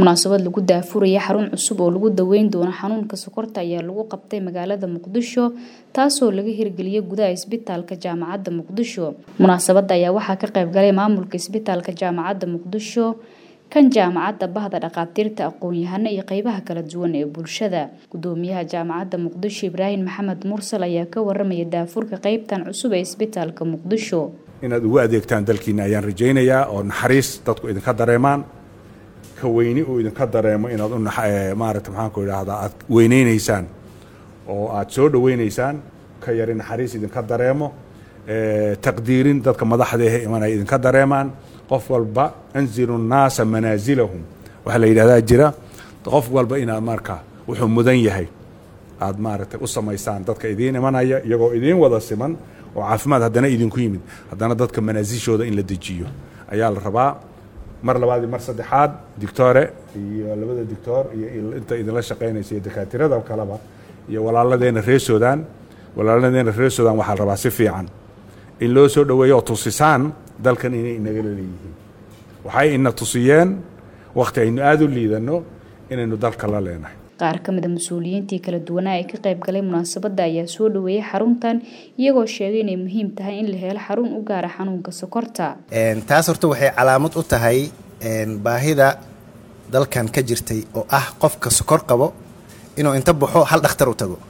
munaasabad lagu daafuraya xarun cusub oo lagu daweyn doono xanuunka sokorta ayaa lagu qabtay magaalada muqdisho taasoo laga hirgeliyay gudaha isbitaalka jaamacadda muqdisho munaasabada ayaa waxaa ka qayb galay maamulka isbitaalka jaamacadda muqdisho kan jaamacadda bahda dhakhaatiirta aqoon-yahano iyo qeybaha kala duwan ee bulshada gudoomiyaha jaamacadda muqdisho ibraahim maxamed mursal ayaa ka waramaya daafurka qeybtan cusub ee isbitaalka muqdisho inaad ugu adeegtaan dalkiina ayaan rajaynayaa oo naxariis dadku idinka dareemaan ka weyni uu idinka dareemo inaad maarata maxaanku idhaahdaa aad weyneynaysaan oo aad soo dhoweynaysaan ka yari naxariis idinka dareemo taqdiirin dadka madaxda ehe imanaya idinka dareemaan qof walba anzilu nnaasa manaasilahum waxaa la yidhahdaa jira qof walba inaad marka wuxuu mudan yahay aad maaragtay u samaysaan dadka idiin imanaya iyagoo idiin wada siman oo caafimaad haddana idinku yimid haddana dadka manaasishooda in la dejiyo ayaa la rabaa mar labaad iyo mar saddexaad dictore iyo labada dictor iyo inta idinla shaqaynaysa iyo dakaatirada kaleba iyo walaaladeenna reer sudan walaaladeenna reer sudan waxaa la rabaa si fiican in loo soo dhoweeyo oo tusisaan dalkan inay inagala leeyihiin waxay ina tusiyeen wakhti aynu aada u liidanno inaynu dalka la leenahay qaar ka mida mas-uuliyiintii kala duwanaa ee ka qayb galay munaasabadda ayaa soo dhoweeyay xaruntan iyagoo sheegay inay muhiim tahay in la helo xarun u gaara xanuunka sokorta taas horta waxay calaamad u tahay baahida dalkan ka jirtay oo ah qofka sokor qabo inuu inta baxo hal dhakhtar u tago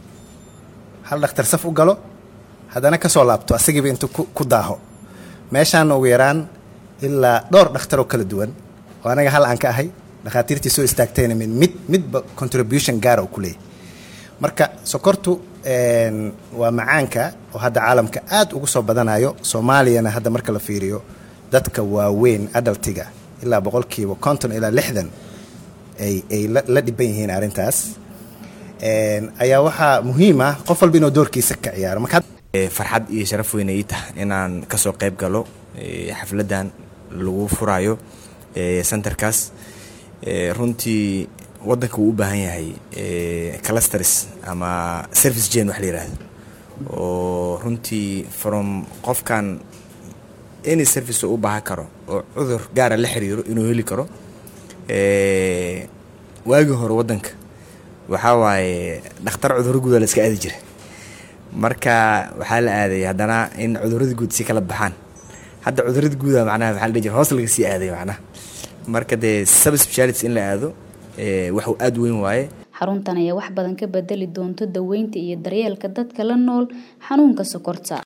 hal dhakhtar saf u galo haddana ka soo laabto asagiiba intu ku daaho meeshaana ugu yaraan ilaa dhowr dhakhtaroo kala duwan oo anaga hal aan ka ahay dhakhaatiirtii soo istaagtayna mid mid midba contribution gaara uu ku leeyahy marka sokortu waa macaanka oo hadda caalamka aad ugu soo badanayo soomaaliyana hadda marka la fiiriyo dadka waaweyn adaltiga ilaa boqolkiiba konton ilaa lixdan ay ay la dhiban yihiin arrintaas ayaa waxaa muhiim ah qof walba inuu doorkiisa ka ciyaaro marka farxad iyo sharaf weyna ii taha inaan kasoo qayb galo xafladdan lagu furayo centerkaas runtii waddanka wuu u baahan yahay clusters ama service gen wax la yidhaahdo oo runtii from qofkan any service oo u baahan karo oo cudur gaara la xiriiro inuu heli karo waagii hore waddanka waxaa waaye dhakhtar cudurro guuda la iska aadi jira marka waxaa la aaday haddana in cudurradii guud si kala baxaan hadda cudurradii guuda macnaha waxaa la dhihi jira hoos laga sii aaday macnaha marka dee subspeciality in la aado waxuu aada weyn waaye xaruntan ayaa wax badan ka bedeli doonto daweynta iyo daryeelka dadka la nool xanuunka sokorta